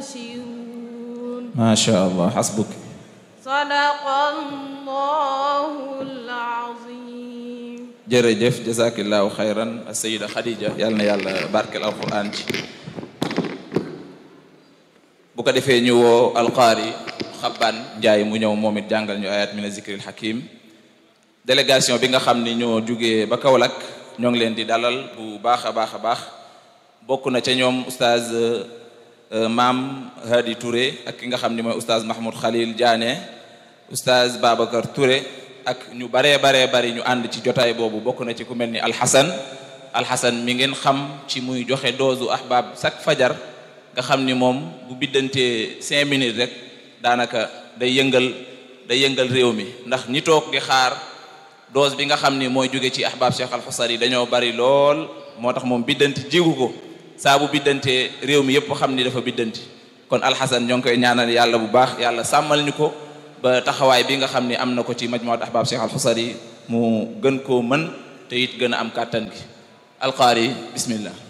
يبشرون ما شاء الله حسبك صدق الله العظيم jërëjëf jazakillahu xayran sayida Khadija yàlla na yàlla barkel alquran ci bu ko defee ñu woo alqaari xabbaan njaay mu ñëw moom it jàngal ñu ayat mina zikril hakim délégation bi nga xam ni ñoo jugee ba Kaolack ñoo ngi leen di dalal bu baax a baax a baax bokk na ca ñoom oustaz maam Hadi Touré ak ki nga xam ni mooy oustaz Mahmoud Khalil Diané oustaz Babacar Touré ak ñu baree baree bari ñu ànd ci jotaay boobu bokk na ci ku mel ni alxasan alxasan mi ngeen xam ci muy joxe doosu ahbab chaque fajar nga xam ni moom bu biddantee cinq minutes rek daanaka day yëngal day yëngal réew mi ndax ñi toog di xaar dose bi nga xam ni mooy jóge ci ahbab cheikh alxusari dañoo bari lool moo tax moom biddanti jigu ko saa bu biddantee réew mi yëpp xam ni dafa biddanti kon alxasan ñoo ngi koy ñaanal yàlla bu baax yàlla sàmmal ñu ko ba taxawaay bi nga xam ni am na ko ci majmuat ahbab cheikh alxusari mu gën koo mën te it gën a am kàttan gi alqaari bismillah